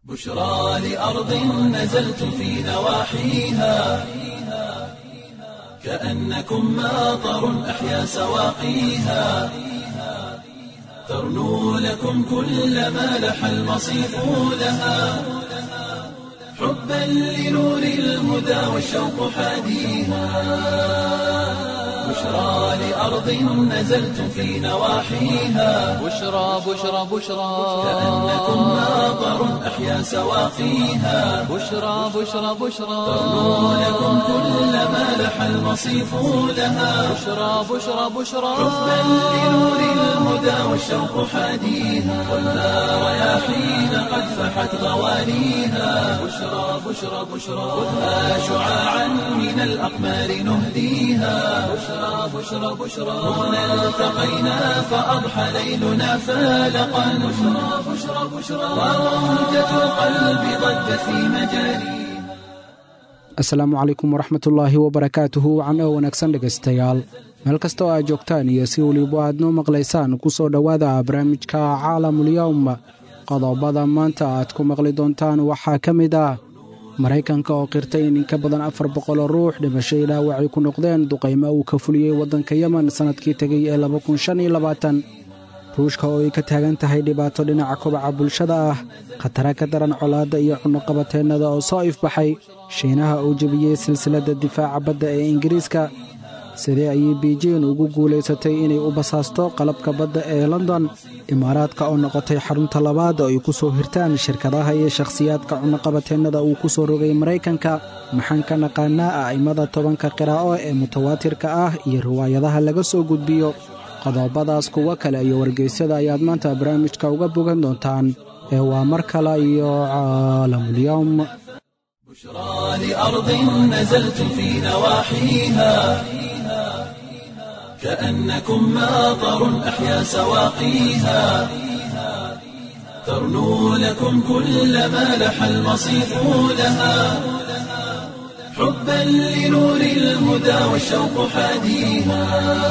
بشرى لأرض نزلتم في نواحيها كأنكم ماطر أحيا سواقيها ترنو لكم كل ما لح المصيف لها حبا لنور الهدى والشوق حاديها بشرى لأرض نزلتم في نواحيها بشرى بشرى بشرى كأنكم ماطر أحيا سواقيها بشرى بشرى بشرى ترنو لكم كل ما لح المصيف لها بشرى بشرى بشرى حبا لنور الهدى والشوق حاديها والنار رياحين قد فحت غوانيها بشرى بشرى بشرى خذها شعاعا من الأقمار نهديها بشرى بشرى بشرى هنا التقينا فأضحى ليلنا فالقا بشرى بشرى بشرى وموجة القلب ضجت في مجاريها asalaamu calaykum waraxmatullaahi wabarakaatuhu wacan oo wanaagsan dhegaystayaal meel kasta oo aad joogtaan iyo si weliba aad noo maqlaysaan ku soo dhowaada barnaamijka caalamulyowm qodobada maanta aad ku maqli doontaan waxaa ka mid ah maraykanka oo qirtay in inka badan afar boqoloo ruux dhimashay dhaawacay ku noqdeen duqaymo uu ka fuliyey waddanka yemen sannadkii tegay ee ruushka oo ay ka taagan tahay dhibaato dhinaca kobaca bulshada ah khatara ka daran colaadda iyo cunnoqabateennada oo soo ifbaxay shiinaha uu jebiyey silsiladda difaaca badda ee ingiriiska sidee ayay biijin ugu guulaysatay inay u basaasto qalabka badda ee london imaaraadka oo noqotay xarunta labaad oo ay ku soo hirtaan shirkadaha iyo shakhsiyaadka cunnoqabateennada uu ku soo rogay maraykanka maxaan ka naqaanaa a'immada tobanka qiraa'o ee mutawaatirka ah iyo riwaayadaha laga soo gudbiyo qodobadaas kuwo kale iyo wargeysyada ayaad maanta barnaamijka uga bogan doontaan ee waa mar kale iyo caalamulyowm بشرى لأرض نزلتم في نواحيها كأنكم ماطر أحيا سواقيها ترنو لكم كل ما لح المصيف لها حبا لنور الهدى والشوق حاديها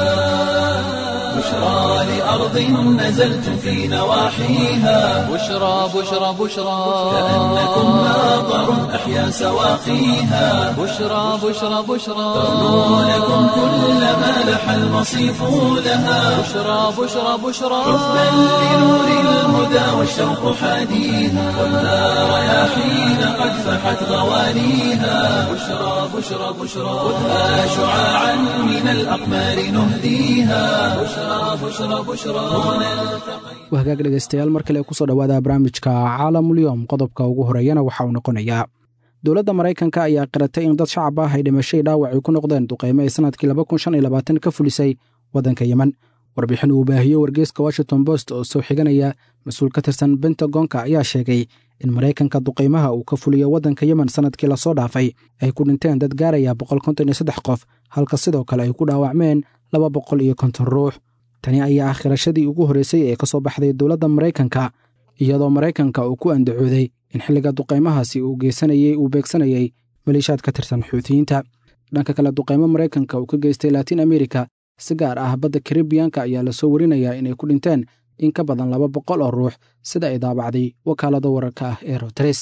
بشرى لأرض نزلتم في نواحيها بشرى بشرى بشرى كأنكم ماطر أحيا سواقيها بشرى بشرى بشرى ترنو لكم كل ما لح المصيف لها بشرى بشرى بشرى حبا لنور الهدى والشوق حاديها والنار رياحين قد فحت غوانيها بشرى بشرى بشرى خذها شعاعا من الأقمار نهديها بشرى بشرى بشرى هنا التقينا wahagaag dhegaystayaal mar kale kusoo dhowaada barnaamijka caalamulyowm qodobka ugu horeeyana waxa uu noqonayaa dowladda maraykanka ayaa qiratay in dad shacab ah ay dhimashay dhaawacay ku noqdeen duqaymo ay sannadkii ka fulisay waddanka yemen warbixin uu baahiyey wargeyska washington post oo soo xiganaya mas-uul ka tirsan bentagonka ayaa sheegay in maraykanka duqaymaha uu ka fuliyo waddanka yemen sannadkii lasoo dhaafay ay ku dhinteen dad gaaraya qof halka sidoo kale ay ku dhaawacmeen laba boqol iyo konton ruux tani ayaa ah khirashadii ugu horreysay ee ka soo baxday dowladda maraykanka iyadoo maraykanka uu ku andacooday in xilliga duqaymahaasi uu geysanayey uu beegsanayey maliishaad ka tirsan xuutiyiinta dhanka kale duqaymo maraykanka uu ka geystay laatiin amerika si gaar ah badda karibiyanka ayaa lasoo warinayaa inay ku dhinteen in ka badan laba boqol oo ruux sida ay daabacday wakaalada wararka ah ee roteres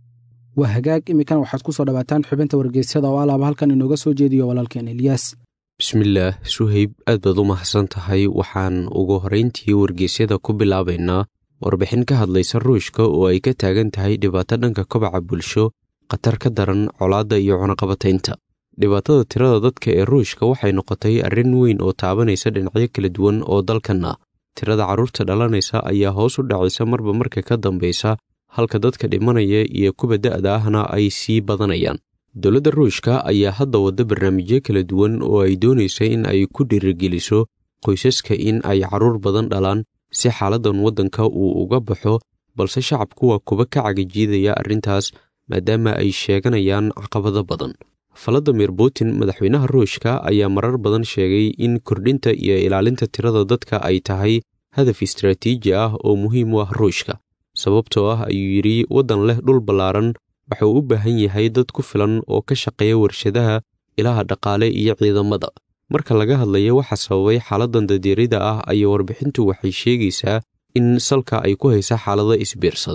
waa hagaag iminkana waxaad ku soo dhawaataan xubinta wargeysyada oo alaaba halkan inooga soo jeediyo walaalkeen eliyaas bismillaah suhayb aad baad u mahadsan tahay waxaan ugu horrayntii wargeysyada ku bilaabaynaa warbixin ka hadlaysa ruushka oo ay ka taagan tahay dhibaato dhanka kobaca bulsho khatar ka daran colaadda iyo cunaqabataynta dhibaatada tirada dadka ee ruushka waxay noqotay arrin weyn oo taabanaysa dhinacyo kala duwan oo dalkan ah tirada carruurta dhalanaysa ayaa hoos u dhacaysa marba marka ka dambaysa halka dadka dhimanaya iyo kuwa da'da ahna ay sii badanayaan dowladda ruushka ayaa hadda wadda barnaamijyo kala duwan oo ay doonaysa in ay ku dhiirigeliso qoysaska in ay carruur badan dhalaan si xaaladdan waddanka uu uga baxo balse shacabku waa kuba ka cagajiidaya arrintaas maadaama ay sheeganayaan caqabado badan valadimir putin madaxweynaha ruushka ayaa marar badan sheegay in kordhinta iyo ilaalinta tirada dadka ay tahay hadaf istaraatiiji ah oo muhiim u ah ruushka sababtoo ah ayuu yidhi waddan leh dhul ballaaran wuxuu u baahan yahay dad ku filan oo ka shaqeeya warshadaha ilaha dhaqaale iyo ciidamada marka laga hadlayo waxa sababay xaaladdan dadeerida ah ayaa warbixintu waxay sheegaysaa in salka ay ku haysa xaalado isbiirsaday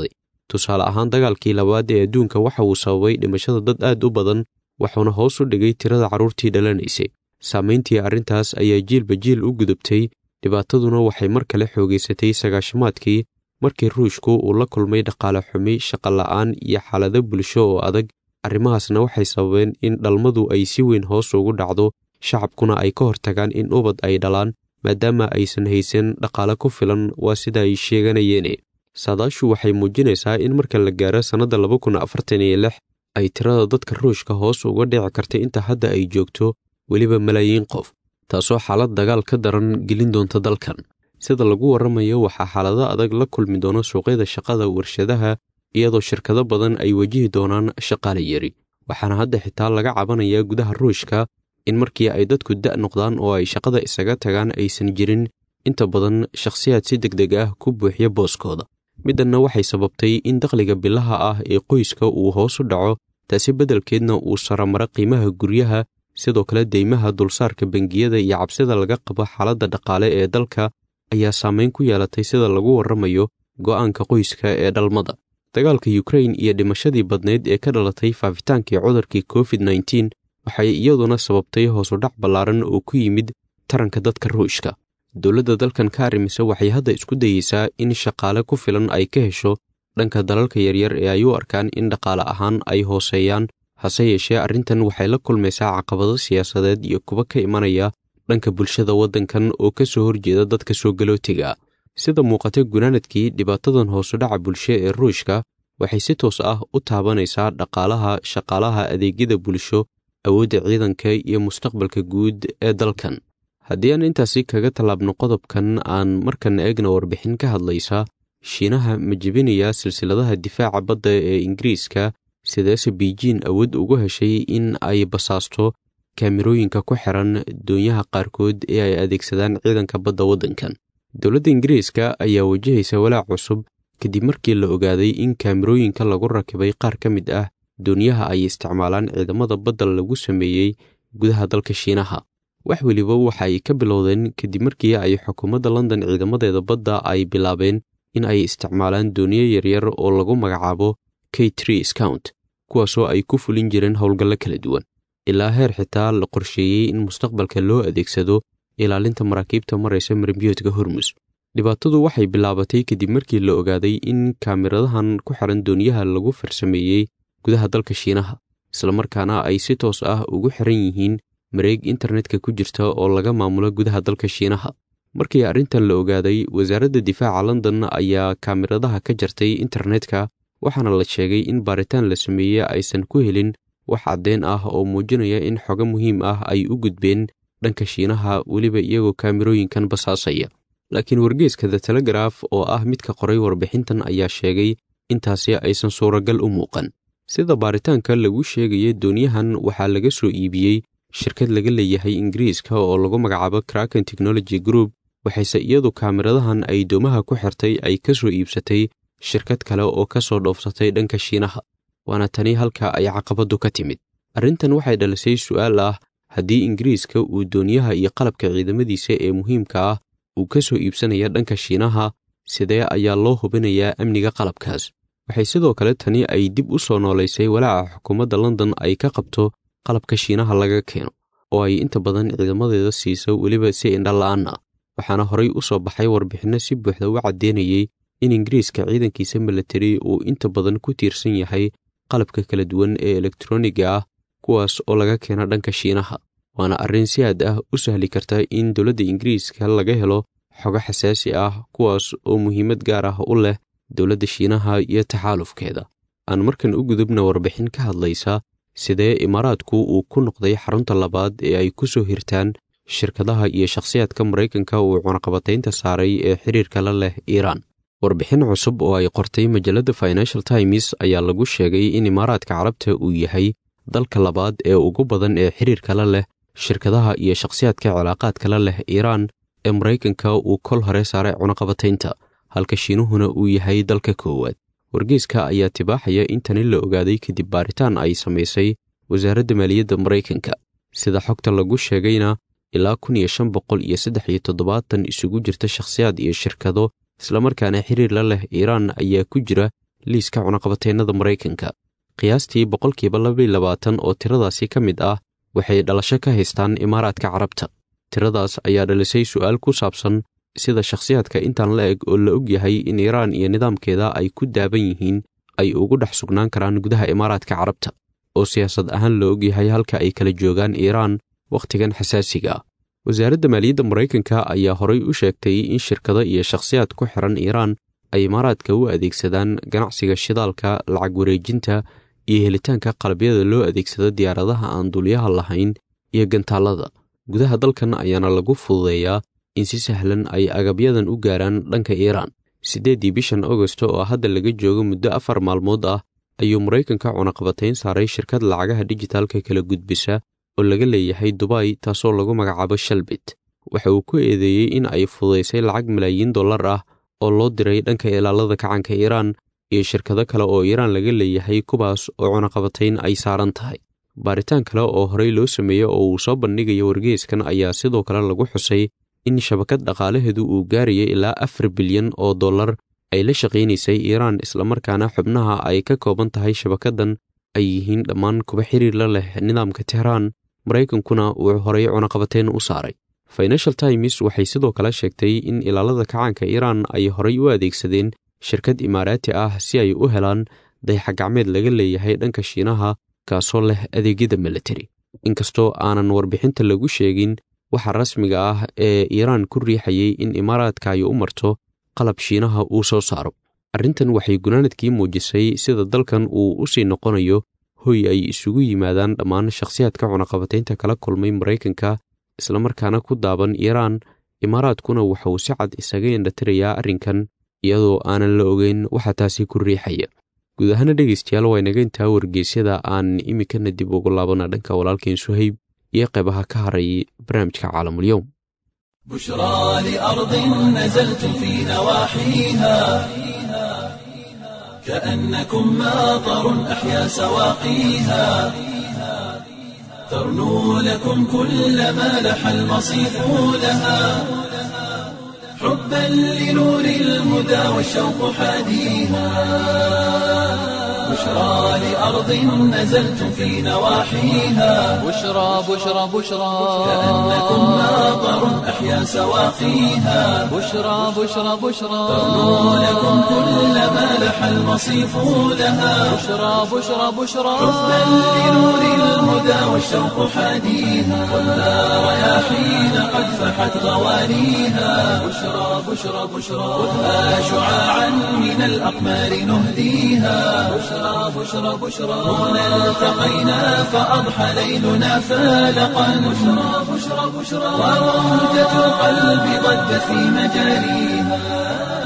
tusaale ahaan dagaalkii labaad ee adduunka waxa uu sababay dhimashada dad aad u badan wuxuuna hoos u dhigay tirada carruurtii dhalanaysay saamayntii arrintaas ayaa jiilba jiil u gudubtay dhibaataduna waxay mar kale xoogaysatay sagaashamaadkii markii ruushku uu la kulmay dhaqaale xumi shaqola'aan iyo xaalado bulsho oo adag arrimahaasna waxay sababeen in dhalmadu ay si weyn hoos ugu dhacdo shacabkuna ay ka hortagaan in ubad ay dhalaan maadaama aysan haysan dhaqaale ku filan waa sida ay sheeganayeene saadaashu waxay muujinaysaa in marka la gaaro sannadda laba kun afartan iyo lix ay tirada dadka ruushka hoos uga dhici kartay inta hadda ay joogto weliba malaayiin qof taasoo xaalad dagaal ka daran gelin doonta dalkan sida lagu warramayo waxaa xaalado adag la kulmi doono suuqyada shaqada warshadaha iyadoo shirkado badan ay wajihi doonaan shaqaale yari waxaana hadda xitaa laga cabanayaa gudaha ruushka in markii ay dadku da' noqdaan oo ay shaqada isaga tagaan aysan jirin inta badan shakhsiyaad si deg deg ah ku buuxiya booskooda middanna waxay sababtay in dakhliga bilaha ah ee qoyska uu hoos u dhaco taasi beddelkeedna uu saramaro qiimaha guryaha sidoo kale deymaha dulsaarka bangiyada iyo cabsida laga qabo xaaladda dhaqaale ee dalka ayaa saamayn ku yeelatay sida lagu warramayo go'aanka qoyska ee dhalmada dagaalka yukrain iyo dhimashadii badnayd ee ka dhalatay faafitaankii cudurkii covid nneteen waxay iyaduna sababtay hoosudhac ballaaran oo ku yimid taranka dadka ruushka dowladda dalkan ka arrimisa waxay hadda isku dayeysaa in shaqaale ku filan ay ka hesho dhanka dalalka yaryar ee ay u arkaan in dhaqaale ahaan ay hooseeyaan hase yeeshee arrintan waxay la kulmaysaa caqabado siyaasadeed iyo kuwa ka imanaya dhanka bulshada waddankan oo ka soo horjeeda dadka soo galootiga sida muuqata gunaanadkii dhibaatadan hoosudhaca bulsho ee ruushka waxay si toos ah u taabanaysaa dhaqaalaha shaqaalaha adeegyada bulsho awoodda ciidanka iyo mustaqbalka guud ee dalkan haddii aan intaasi kaga tallaabno qodobkan aan markan eegna warbixin ka hadlaysa shiinaha ma jebinayaa silsiladaha difaaca badda ee ingiriiska sideese biijiin awood ugu heshay in ay basaasto kaamirooyinka ku xiran doonyaha qaarkood ee ay adeegsadaan ciidanka badda waddankan dowladda ingiriiska ayaa wajahaysa walaac cusub kadib markii la ogaaday in kaamirooyinka lagu rakibay qaar ka mid ah doonyaha ay isticmaalaan ciidamada badda lagu sameeyey gudaha dalka shiinaha wax weliba waxa ay ka bilowdeen kadib markii ay xukuumadda london ciidamadeeda badda ay bilaabeen in ay isticmaalaan dooniyo yaryar oo lagu magacaabo k tree scount kuwaasoo ay ku fulin jireen howlgallo kala duwan ilaa heer xitaa la qorsheeyey in mustaqbalka loo adeegsado ilaalinta maraakiibta maraysa marimbiyoodka hormus dhibaatadu waxay bilaabatay kadib markii la ogaaday in kaamiradahan ku xiran dooniyaha lagu farsameeyey gudaha dalka shiinaha islamarkaana ay si toos ah ugu xiran yihiin mareeg internetka ku jirta oo laga maamulo gudaha dalka shiinaha markii arrintan la ogaaday wasaaradda difaaca london ayaa kaamiradaha ka jartay internetka waxaana la sheegay in baaritaan la sameeyey aysan ku helin wax caddeen ah oo muujinaya in xogo muhiim ah ay u gudbeen dhanka shiinaha weliba iyagoo kaamirooyinkan basaasaya laakiin wargeeska the telegraf oo ah midka qoray warbixintan ayaa sheegay intaasi aysan suuragal u muuqan sida baaritaanka lagu sheegaya doonyahan waxaa laga soo iibiyey shirkad laga leeyahay ingiriiska oo lagu magacaabo kraken technology group waxayse iyadu kaamiradahan ay doomaha ku xirtay ay ka soo iibsatay shirkad kale oo ka soo dhoofsatay dhanka shiinaha waana tani halka ay caqabaddu ka timid arrintan waxay dhalisay su'aal ah haddii ingiriiska uu doonyaha iyo qalabka ciidamadiisa ee muhiimka ah uu ka soo iibsanaya dhanka shiinaha sidee ayaa loo hubinayaa amniga qalabkaas waxay sidoo kale tani ay dib u soo noolaysay walaaca xukuumadda london ay ka qabto qalabka shiinaha laga keeno oo ay inta badan ciidamadeeda siiso weliba si indhala-aan ah waxaana horay u soo baxay warbixinno si buuxda u caddeynayey in ingiriiska ciidankiisa milatari uu inta badan ku tiirsan yahay qalabka kala duwan ee elektroniga ah kuwaas oo laga keena dhanka shiinaha waana arrin si aad ah u sahli karta in dowladda ingiriiska laga helo xogo xasaasi ah kuwaas oo muhiimad gaar ah u leh dowladda shiinaha iyo taxaalufkeeda aan markan u gudubna warbixin ka hadlaysa sidee imaaraadku uu ku noqday xarunta labaad ee ay ku soo hirtaan shirkadaha iyo shakhsiyaadka maraykanka uu cunaqabataynta saaray ee xiriirka la leh iiraan warbixin cusub oo ay qortay majalladda financial times ayaa lagu sheegay in imaaraadka carabta uu yahay dalka labaad ee ugu badan ee xiriirka la leh shirkadaha iyo shakhsiyaadka cilaaqaadka la leh iiraan ee maraykanka uu kol hore saaray cunaqabataynta halka shiinuhuna uu yahay dalka koowaad wargeyska ayaa tibaaxaya in tani la ogaaday kadib baaritaan ay samaysay wasaaradda maaliyadda maraykanka sida xogta lagu sheegayna ilaa kun iyo shan boqol iyo saddex iyo toddobaatan isugu jirta shakhsiyaad iyo shirkado islamarkaana xiriir la leh iiraan ayaa ku jira liiska cunaqabateennada maraykanka qiyaastii boqolkiiba labaiy labaatan oo tiradaasi ka mid ah waxay dhalasho ka haystaan imaaraadka carabta tiradaas ayaa dhalisay su'aal ku saabsan sida shakhsiyaadka intaan la eg oo la og yahay in iiraan iyo nidaamkeeda ay ku daaban yihiin ay ugu dhex sugnaan karaan gudaha imaaraadka carabta oo siyaasad ahaan la og yahay halka ay kala joogaan iiraan wakhtigan xasaasiga ah wasaaradda maaliyadda maraykanka ayaa horay u sheegtay in shirkado iyo shakhsiyaad ku xiran iiraan ay imaaraadka u adeegsadaan ganacsiga shidaalka lacag wareejinta iyo helitaanka qalabyada loo adeegsado diyaaradaha aan duuliyaha lahayn iyo gantaallada gudaha dalkan ayaana lagu fududeeyaa in si sahlan ay agabyadan u gaaraan dhanka iiraan siddeeddii bishan agosto oo hadda laga joogo muddo afar maalmood ah ayuu maraykanka cunaqabatayn saaray shirkad lacagaha dijitaalka kala gudbisa oo laga leeyahay dubay taasoo lagu magacaabo shalbit waxa uu ku eedeeyey in ay fududaysay lacag malaayiin dollar ah oo loo diray dhanka ilaalada kacanka iiraan iyo shirkado kale oo iiraan laga leeyahay kuwaas oo cunaqabatayn ay saaran tahay baaritaan kale oo horey loo sameeyey oo uu soo bandhigayo wargeyskan ayaa sidoo kale lagu xusay in shabakad dhaqaalaheedu uu gaarayay ilaa afar bilyan oo dollar ay la shaqaynaysay iiraan islamarkaana xubnaha ay ka kooban tahay shabakaddan ay yihiin dhammaan kuba xiriir la leh nidaamka tehraan maraykankuna uu horey cunaqabateyn u saaray financial times waxay sidoo kale sheegtay in ilaalada kacaanka iiraan ay horay u adeegsadeen shirkad imaaraati ah si ay u helaan dayaxagacmeed laga leeyahay dhanka shiinaha kaasoo leh adeegyada militari inkastoo aanan warbixinta lagu sheegin waxa rasmiga ah ee iiraan ku riixayay in imaaraadka ay u marto qalab shiinaha uu soo saaro arrintan waxay gunaanadkii muujisay sida dalkan uu u sii noqonayo hoy ay isugu yimaadaan dhammaan shakhsiyaadka cunaqabataynta kala kulmay maraykanka islamarkaana ku daaban iiraan imaaraadkuna waxauu si cad isaga indhatirayaa arrinkan iyadoo aanan la ogeyn waxa taasi ku riixaya guud ahaana dhegaystayaal waa inaga intaa wargeysyada aan iminkana dib ugu laabana dhanka walaalkeen suhayb iyo qaybaha ka haray barnaamijka caalamulyoum بشرى لأرض نزلت في نواحيها كأنكم ماطر أحيا سواقيها ترنو لكم كل ما لح المصيف لها حبا لنور الهدى والشوق حاديها بشرى لأرض نزلت في نواحيها بشرى بشرى بشرى كأنكم ماطر أحيا سواقيها بشرى بشرى بشرى ترنو لكم كل ما لح المصيف لها بشرى بشرى بشرى حبا لنور الهدى والشوق حاديها والنار رياحين قد فحت غوانيها بشرى بشرى بشرى خذها شعاعا من الأقمار نهديها بشرى بشرى بشرى هنا التقينا فأضحى ليلنا فالقا بشرى بشرى بشرى وروجة القلب ضجت في مجاريها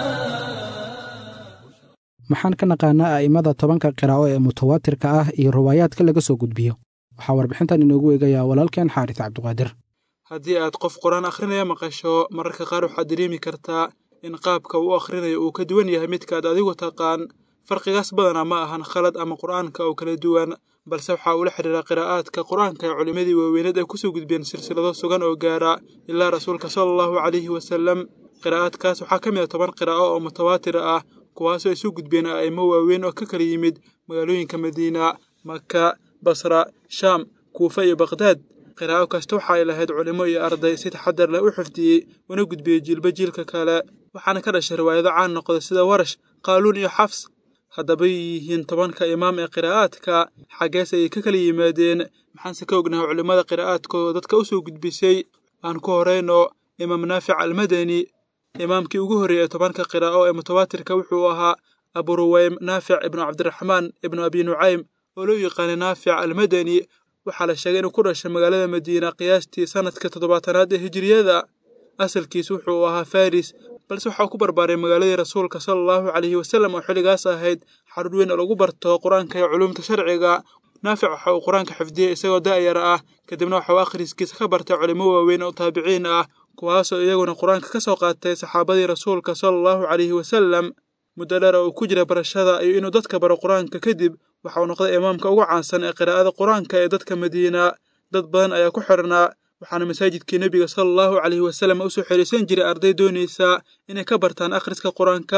maxaan ka naqaanaa a'immada tobanka qiraa'o ee mutawaatirka ah iyo riwaayaadka laga soo gudbiyo waxaa warbixintan inoogu eegayaa walaalkeen xaaris cabdiqaadir haddii aad qof qur-aan akhrinaya maqasho mararka qaar waxaad dareemi kartaa in qaabka uu akhrinayo uu ka duwan yahay midkaad adigu taqaan farqigaas badanaa ma ahan khalad ama qur'aanka oo kala duwan balse waxaa uula xidhiira qiraa'aadka qur-aanka ee culimmadii waaweyneed ay kusoo gudbeen silsilado sugan oo gaara ilaa rasuulka sala allahu calayhi wasallam qiraa'aadkaas waxaa ka mid a toban qiraa'o oo mutawaatir ah kuwaasoo isu gudbeen a'imo waaweyn oo ka kala yimid magaalooyinka madiina maka basra shaam kuufa iyo bakdaad qiraa'o kasta waxa ay lahayd culimo iyo arday si taxadar leh u xifdiyey una gudbiyey jiilba jiilka kale waxaana ka dhashay riwaayado caan noqda sida warash qaaluun iyo xafs haddaba yihiin tobanka imaam ee qiraa'aadka xaggees ayay ka kala yimaadeen maxaanse ka ognahay culimmada qiraa'aadkooda dadka u soo gudbisay aan ku horayno imaam naafic almadani imaamkii ugu horreeyey ee tobanka qiraa'o ee mutawaatirka wuxuu ahaa aburuweym naafic ibnu cabdiraxmaan ibnu abi nucaym oo loo yaqaanay naafic almadani waxaa la sheegay inuu ku dhashay magaalada madiina qiyaastii sannadka toddobaatanaad ee hijiriyada asalkiis wuxuu ahaa faris balse waxaa ku barbaaray magaaladii rasuulka sala allahu calayhi wasallam oo xilligaas ahayd xarun weyn oo lagu barto qur-aanka iyo culuumta sharciga naafic waxa uu qur-aanka xifdiyey isagoo da'yar ah kadibna waxa uu akhriskiisa ka bartay culimo waaweyn oo taabiciin ah kuwaasoo iyaguna qur-aanka ka soo qaatay saxaabadii rasuulka sala allahu calayhi wasallam muddo dheer oo uu ku jira barashada iyo inuu dadka baro qur-aanka kadib waxa uu noqday imaamka ugu caansan ee qiraa'ada qur-aanka ee dadka madiina dad badan ayaa ku xidhnaa waxaana masaajidkii nebiga sala allahu calayhi wasallam usoo xiriirsan jiray arday doonaysa inay ka bartaan akhriska qur-aanka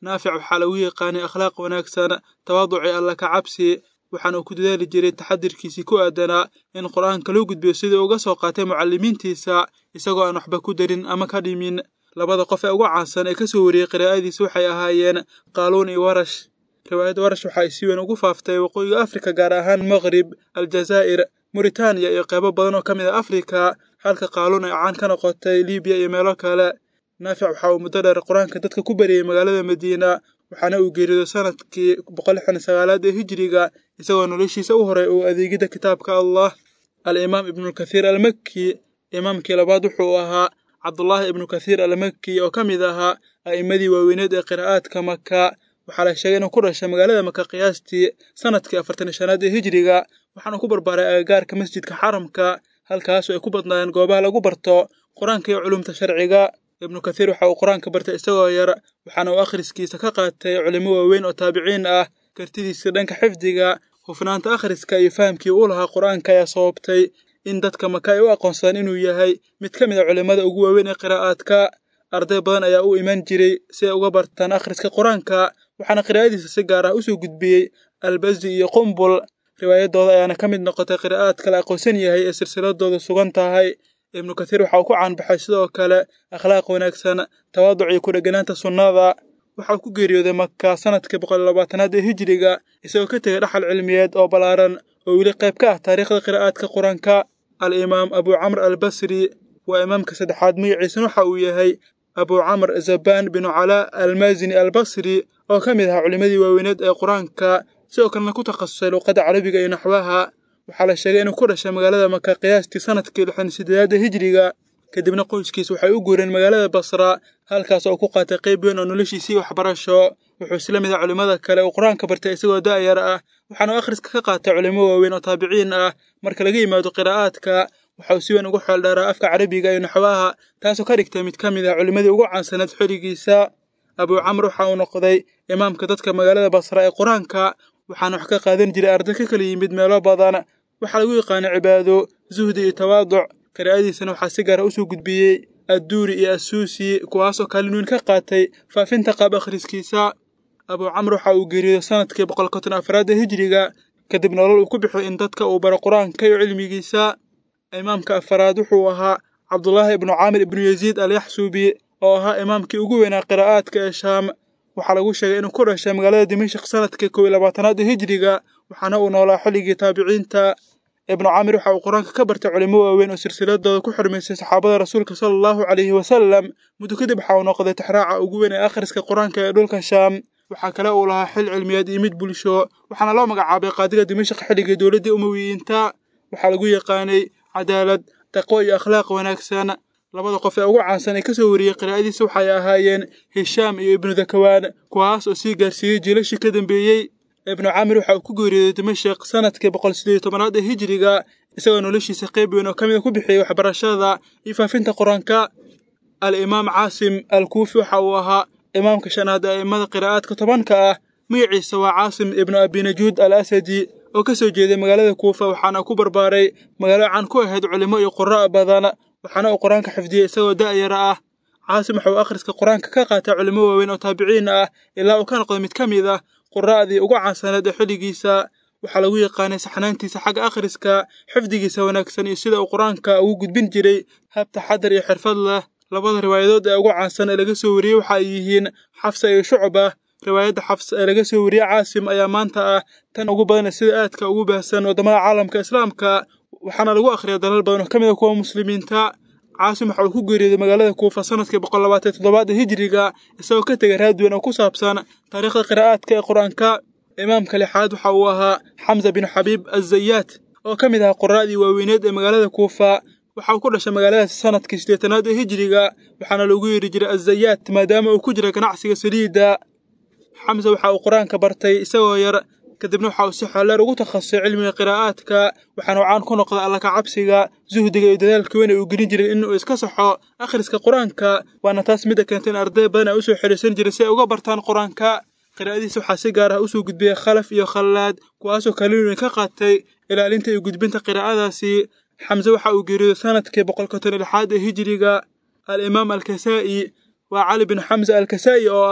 naafic waxaa lagu yaqaanay akhlaaq wanaagsan tawaaduci alla ka cabsi waxaana uu ku dadaali jiray taxadirkiisii ku aadanaa in qur-aanka loo gudbiyo sidii uga soo qaatay mucallimiintiisa isagoo aan waxba ku darin ama ka dhimin labada qof ee ugu caansan ee ka soo wariyey qiraa'adiisa waxay ahaayeen qaaluun iyo warash riwaayadda warash waxa ay si weyn ugu faaftay waqooyiga afrika gaar ahaan maqrib aljazaa'ir muritaaniya iyo qeybo badan oo ka mid a afrika halka qaaluun ay caan ka noqotay libiya iyo meelo kale naafic waxa uu muddo dheer qur-aanka dadka ku bariyey magaalada madiina waxaana uu geeriyooday sanadkii boqol lixdan sagaalaad ee hijiriga isagoo noloshiisa u horay uu adeegidda kitaabka allah al-imaam ibnulkathiir almakki imaamkii labaad wuxuu ahaa cabdullaahi ibnu kathiir almakki oo ka mid ahaa a'immadii waaweyneed ee qiraa'aadka maka waxaa la sheegay inuu ku dhashay magaalada maka qiyaastii sanadkii afartan shanaad ee hijiriga waxaana ku barbaaray agagaarka masjidka xaramka halkaasu ay ku badnaayeen goobaha lagu barto qur-aanka iyo culumta sharciga ibnu kathiir waxa uu qur-aanka bartay isagoo yar waxaana uu akhriskiisa ka qaatay culimo waaweyn oo taabiciin ah kartidiisa dhanka xifdiga hufnaanta akhriska iyo fahamkii uu lahaa qur-aanka ayaa sababtay in dadka maka ay u aqoonsadaan inuu yahay mid ka mid a culimmada ugu waaweyn ee qiraa'aadka arday badan ayaa u iman jiray si ay uga bartaan akhriska qur-aanka waxaana qiraa'adiisa si gaar ah usoo gudbiyey albazi iyo qumbul riwaayadooda ayaana ka mid noqotay qiraa'aadka la aqoonsan yahay ee silsiladooda sugan tahay ibnu kathiir waxa uu ku caanbaxay sidoo kale akhlaaq wanaagsan tawaaduc iyo ku dheganaanta sunnada waxa uu ku geeriyooday maka sanadkii boqol labaatanaad ee hijiriga isagoo ka tegay dhaxal cilmiyeed oo ballaaran oo weli qayb ka ah taariikhda qiraa'aadka qur-aanka al-imaam abu camr albasri waa imaamka saddexaad magaciisana waxa uu yahay abu camr zabaan binu calaa almaasini albasri oo ka mid ahaa culimmadii waaweyneed ee qur-aanka sidoo kalena ku takhasusay luuqadda carabiga iyo naxwaha waxaa la sheegay inuu ku dhashay magaalada maka qiyaastii sanadkii lixdan sideedaada hijiriga kadibna qoyskiis waxay u guureen magaalada basra halkaas oo ku qaatay qayb weyn oo noloshiisii waxbarasho wuxuu isla mid ah culimmada kale uu qur-aanka bartay isagoo da'yar ah waxaana akhriska ka qaatay culimo waaweyn oo taabiciin ah marka laga yimaado qiraa'aadka waxa uu si weyn ugu xeeldheeraa afka carabiga iyo naxwaha taasoo ka dhigtay mid ka mid ah culimmadii ugu caansaneed xilligiisa abuu camr waxa uu noqday imaamka dadka magaalada basra ee qur-aanka waxaana wax ka qaadan jiray arday ka kala yimid meelo badan waxaa lagu yaqaanay cibaado zuhdi iyo tawaaduc qiraa'adiisana waxaa si gaara usoo gudbiyey adduuri iyo assuusi kuwaasoo kaalin weyn ka qaatay faafinta qaab akhriskiisa abuu camr waxa uu geeriyooday sanadkii boqol konton afraad ee hijiriga kadib nolol uu ku bixiyo in dadka uu baro qur-aanka iyo cilmigiisa imaamka afaraad wuxuu ahaa cabdulaahi ibnu caamir ibnu yaziid alyaxsuubi oo ahaa imaamkii ugu weynaa qiraa'aadka ee shaam waxaa lagu sheegay inuu ku dhashay magaalada dimashik sanadkii kow iyo labaatanaad ee hijiriga waxaana uu noolaa xilligii taabiciinta ibnu camir waxa uu qur-aanka ka bartay culimo waaweyn oo silsiladooda ku xurmaysay saxaabada rasuulka sala allahu calayhi wasalam muddo kadib waxa uu noqday taxraaca ugu weyn ee akhriska qur-aanka ee dhulka shaam waxaa kale uu lahaa xil cilmiyeed iyo mid bulsho waxaana loo magacaabay qaadiga dimashik xilligii dowladdii umawiyiinta waxaa lagu yaqaanay cadaalad taqwo iyo akhlaaq wanaagsan labada qof ee ugu caansan ee ka soo wariyey qiraa'adiisa waxay ahaayeen hishaam iyo ibnu dakawaan kuwaas oo sii gaarsiiyey jiilashii ka dambeeyey ibnu camir waxa uu ku geeriyooday dimashik sanadkii boqol sideed iyo tobanaad ee hijiriga isagoo noloshiisa qayb weyn oo ka mid a ku bixiyey waxbarashada iyo faafinta qur-aanka al-imaam caasim al-kuufi waxa uu ahaa imaamka shanaad ee a'immada qiraa'aadka tobanka ah magaciisa waa caasim ibnu abinajuud al asadi oo ka soo jeeday magaalada kuufa waxaana ku barbaaray magaalo caan ku ahayd culimo iyo qurra' badan waxaana uu qur-aanka xifdiyey isagoo da'yara ah caasim waxa uu akhriska qur-aanka ka qaatay culimo waaweyn oo taabiciin ah ilaa uu ka noqday mid ka mid ah qura'dii ugu caansaneed ee xilligiisa waxaa lagu yaqaanay saxnaantiisa xagga akhriska xifdigiisa wanaagsan iyo sida uu qur-aanka ugu gudbin jiray hab taxadar iyo xirfad leh labada riwaayadood ee ugu caansan ee laga soo wariyey waxa ay yihiin xafsa iyo shucba riwaayadda xafs ee laga soo wariyey caasim ayaa maanta ah tan ugu badan sida aadka ugu baahsan waddamada caalamka islaamka waxaana lagu akhriya dalal badan oo ka mid a kuwa muslimiinta caasim waxa uu ku geeriyooday magaalada kuufa sanadkii boqol labaatan toddobaad ee hijiriga isagoo ka tegay raadweyn oo ku saabsan taariikhda qiraa'aadka ee qur-aanka imaamka lixaad waxa uu ahaa xamza bin xabiib azayaat oo ka mid ahaa quraa'dii waaweyneed ee magaalada kuufa waxa uu ku dhashay magaaladaasi sanadkii siddeetanaad ee hijiriga waxaana loogu yeedhi jiray azayaat maadaama uu ku jira ganacsiga saliidda xamse waxa uu qur-aanka bartay isagoo yar kadibna waxa uu si xeeldheer ugu takhasusay cilmiga qiraa'aadka waxaana uu caan ku noqday alla ka cabsiga suhdiga iyo dadaalka weyn ee uu gelin jiray inuu iska saxo akhriska qur-aanka waana taas midda keentay in arday badan ay usoo xidhiisan jiray si ay uga bartaan qur-aanka qiraa'adiisa waxaa si gaar ah usoo gudbiyey khalaf iyo khallaad kuwaasoo kaalin weyn ka qaatay ilaalinta iyo gudbinta qiraa'adaasi xamse waxa uu geeriyooday sanadkii boqol konton lixaad ee hijiriga al-imaam alkasaa'i waa cali bin xamse alkasaa'i oo ahaa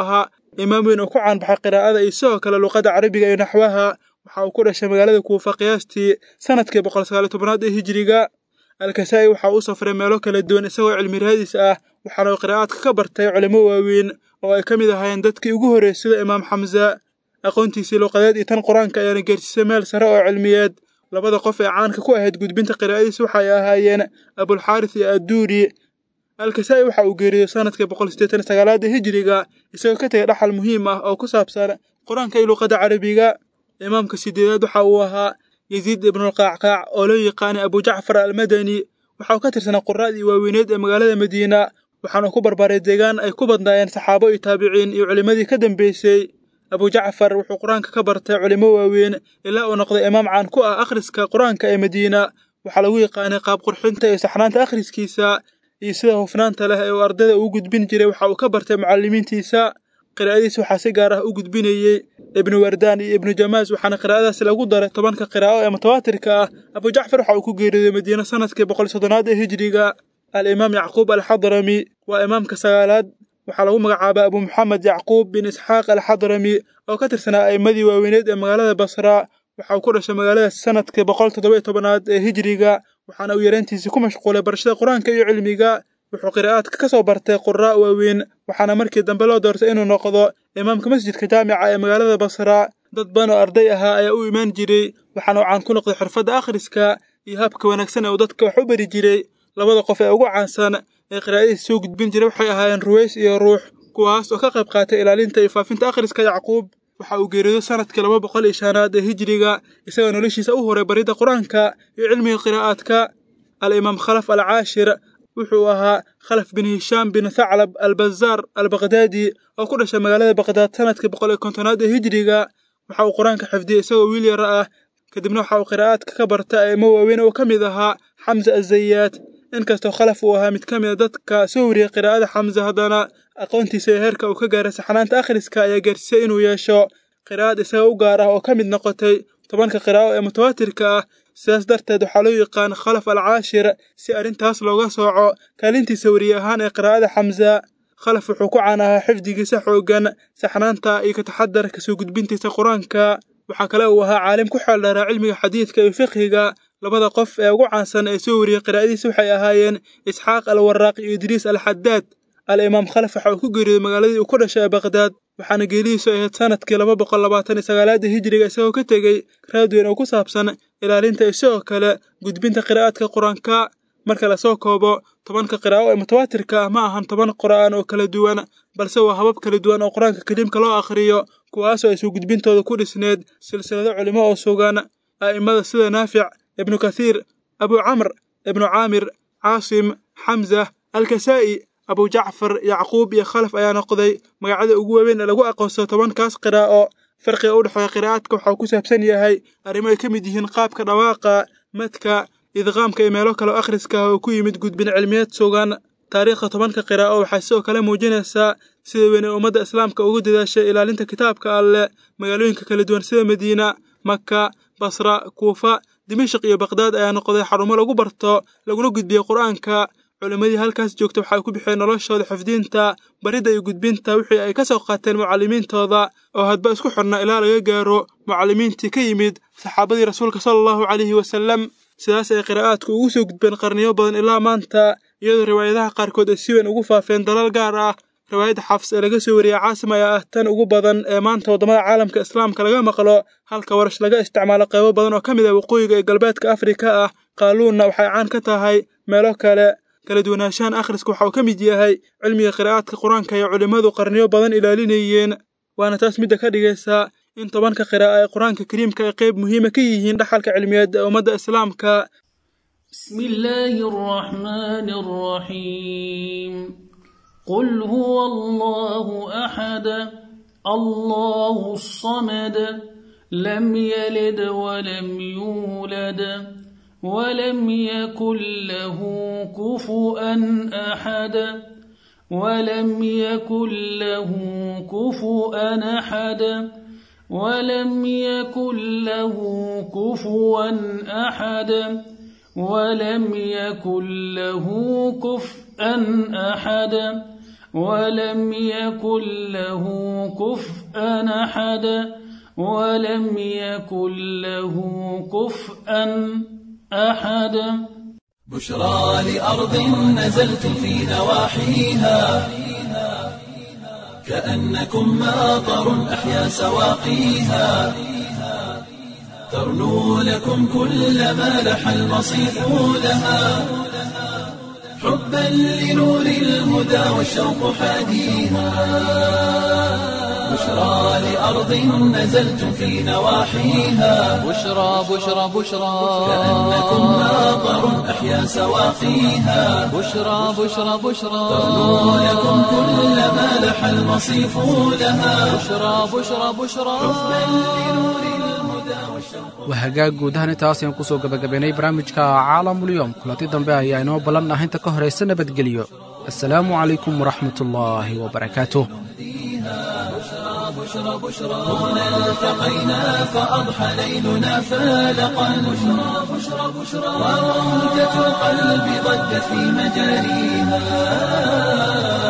imaam weyn oo ku caanbaxay qiraa'ada iyo sidoo kale luqadda carabiga iyo naxwaha waxa uu ku dhashay magaalada kuufa qiyaastii sanadkii boqol sagaaliyo tobnaad ee hijiriga alkasaa'i waxa uu safray meelo kala duwan isagoo cilmi raadis ah waxaana uu qiraa'aadka ka bartay culimo waaweyn oo ay ka mid ahaayeen dadkii ugu horreeyey sida imaam xamza aqoontiisii luqadeed iyo tan qur-aanka ayaana gaarsiisay meel sare oo cilmiyeed labada qof ee caanka ku ahayd gudbinta qiraa'adiis waxay ahaayeen abulxaaris iyo adduuri alkasaa'i waxa uu geeriyey sanadkii boqol siddeetan sagaalaada hijiriga isagoo ka tegay dhaxal muhiim ah oo ku saabsan qur-aanka iyo luqadda carabiga imaamka sideedaad waxa uu ahaa yaziid ibnulqaacqaac oo loo yaqaanay abujacfar almadani waxa uu ka tirsanaa quraa'dii waaweyneed ee magaalada madiina waxaana ku barbaaray deegaan ay ku badnaayeen saxaabo iyo taabiciin iyo culimmadii ka dambeysay abujacfar wuxuu qur-aanka ka bartay culimo waaweyn ilaa uu noqday imaam caan ku ah akhriska qur-aanka ee madiina waxaa lagu yaqaanay qaab qurxinta iyo saxnaanta akhriskiisa iyo sida hufnaanta leh ee uu ardayda ugu gudbin jiray waxa uu ka bartay mucallimiintiisa qiraa'adiis waxaa si gaar ah u gudbinayey ibnu wardaan iyo ibnu jamaas waxaana qiraa'adaasi lagu daray tobanka qiraa'o ee mutawaatirka ah abujacfar waxa uu ku geeriyooday madiine sanadkii boqol soddonaad ee hijiriga alimaam yacquub alxadrami waa imaamka sagaalaad waxaa lagu magacaabaa abu maxamed yacquub bin isxaaq alxadrami oo ka tirsanaa a'immadii waaweyneed ee magaalada basra waxa uu ku dhashay magaaladaas sanadkii boqol toddoba tobanaad ee hijiriga waxaana uu yareyntiisii ku mashquulay barashada qur-aanka iyo cilmiga wuxuu qiraa'aadka ka soo bartay quraa' waaweyn waxaana markii dambe loo doortay inuu noqdo imaamka masjidka jaamica ee magaalada basra dad badan oo arday ahaa ayaa u imaan jiray waxaana uu caan ku noqday xirfadda akhriska iyo habka wanaagsan ee uu dadka wax u bari jiray labada qof ee ugu caansan ee qiraa'adiisa soo gudbin jiray waxay ahaayeen ruways iyo ruux kuwaas oo ka qayb qaatay ilaalinta iyo faafinta akhriska yacquub waxa uu geeriyooday sanadkii laba boqol iyo shanaad ee hijiriga isagoo noloshiisa u horay baridda qur-aanka iyo cilmiga qiraa'aadka alimaam khalaf alcaashir wuxuu ahaa khalaf bin hishaam bin thaclab albazaar albaqdaadi oo ku dhashay magaalada baqdaad sanadkii boqol iyo kontonaad ee hijiriga waxa uu qur-aanka xifdiyey isagoo wiil yara ah kadibna waxa uu qiraa'aadka ka bartay a'imo waaweyn oo ka mid ahaa xamza azayaad inkastoo khalaf uu ahaa mid ka mid a dadka soo wariyey qiraa'ada xamza haddana aqoontiisa ee heerka uu ka gaaray saxnaanta akhriska ayaa gaarsiisay inuu yeesho qiraa'ad isaga u gaar ah oo ka mid noqotay tobanka qiraa'o ee mutawaatirka ah sidaas darteed waxaa loo yaqaan khalaf alcaashir si arrintaas looga sooco kaalintiisa weriye ahaan ee qiraa'ada xamza khalaf wuxuu ku caan ahaa xifdigiisa xooggan saxnaanta iyo ka taxadarka soo gudbintiisa qur-aanka waxaa kale uu ahaa caalim ku xeeldheeraa cilmiga xadiidka iyo fiqhiga labada qof ee ugu caansan ee soo wariyey qiraa'adiisa waxay ahaayeen isxaaq alwaraaq iyo idriis alxadaad al-imaam khalaf waxa uu ku geeriyooday magaaladii uu ku dhashay ee baqdaad waxaana geelihiisu ahayd sanadkii laba boqol labaatan iyo sagaalaada hijiriga isagoo ka tegey raad weyn oo ku saabsan ilaalinta iyo sidoo kale gudbinta qiraa'aadka qur-aanka marka lasoo koobo tobanka qiraa'o ee mutawaatirka ah ma ahan toban qur'aan oo kala duwan balse waa habab kala duwan oo qur-aanka kariimka loo akhriyo kuwaasoo ay soo gudbintooda ku dhisneed silsilado culimo oo sugan a'immada sida naafic ibnu kathiir abu camr ibnu caamir caasim xamza alkasaa'i abu jacfar yacquub iyo khalaf ayaa noqday magacyada ugu waaweyn ee lagu aqoonsado tobankaas qiraa'o farqiga u dhexeeya qiraa'aadka waxaa ku saabsan yahay arrimo ay ka mid yihiin qaabka dhawaaqa madka idqaamka iyo meelo kale oo akhriska ah oo ku yimid gudbin cilmiyeed sugan taariikhda tobanka qiraa'o waxay sidoo kale muujinaysaa sida weyn ee ummadda islaamka ugu dadaashay ilaalinta kitaabka alleh magaalooyinka kala duwan sida madiina maka basra kuufa dimashik iyo baqdaad ayaa noqday xarumo lagu barto laguna gudbiyo qur-aanka culimmadii halkaas joogta waxay ku bixeen noloshooda xifdiinta baridda iyo gudbinta wixii ay ka soo qaateen mucallimiintooda oo hadba isku xidhna ilaa laga gaaro mucallimiintii ka yimid saxaabadii rasuulka sala allahu calayhi wasallam sidaas ay qiraa'aadku ugu soo gudbeen qarniyo badan ilaa maanta iyadoo riwaayadaha qaarkood ay si weyn ugu faafeen dalal gaar ah riwaayadda xafs ee laga soo wariyey caasim ayaa ah tan ugu badan ee maanta waddamada caalamka islaamka laga maqlo halka warash laga isticmaalo qaybo badan oo ka mid ah waqooyiga ee galbeedka afrika ah qaaluunna waxay caan ka tahay meelo kale kala duwanaanshahan akhriska waxa uu ka mid yahay cilmiga qiraa'aadka qur-aanka ay culimmadu qarniyo badan ilaalinayeen waana taas midda ka dhigaysa in tobanka qiraa'a ee qur-aanka kariimka ay qayb muhiima ka yihiin dhaxalka cilmiyeed ee ummadda islaamka بسم الله الرحمن الرحيم قل هو الله أحد الله الصمد لم يلد ولم يولد ولم يكن له كفؤا أحد ولم يكن له كفؤا أحد ولم يكن له كفوا أحد ولم يكن له كفءا أحد ولم يكن له كفءا أحد ولم يكن له كفءا أحد بشرى لأرض نزلت في نواحيها كأنكم ماطر أحيا سواقيها ترنو لكم كل ما لح المصيف لها حبا لنور الهدى والشوق حاديها بشرى لأرض نزلت في نواحيها بشرى بشرى بشرى كأنكم ماطر أحيا سواقيها بشرى بشرى بشرى ترنو لكم كل ما لح المصيف لها بشرى بشرى بشرى waa hagaag guud ahaan intaas ayaan kusoo gebagabaynay barnaamijka caalamulyoom kulanti dambe ayaa inoo ballan ah inta ka horaysa nabadgelyo assalaamu calaykum waraxmatullaahi wabarakaatuh هنا التقينا فأضحى ليلنا فالقا بشرى بشرى بشرى وروجة القلب ضجت في مجاريها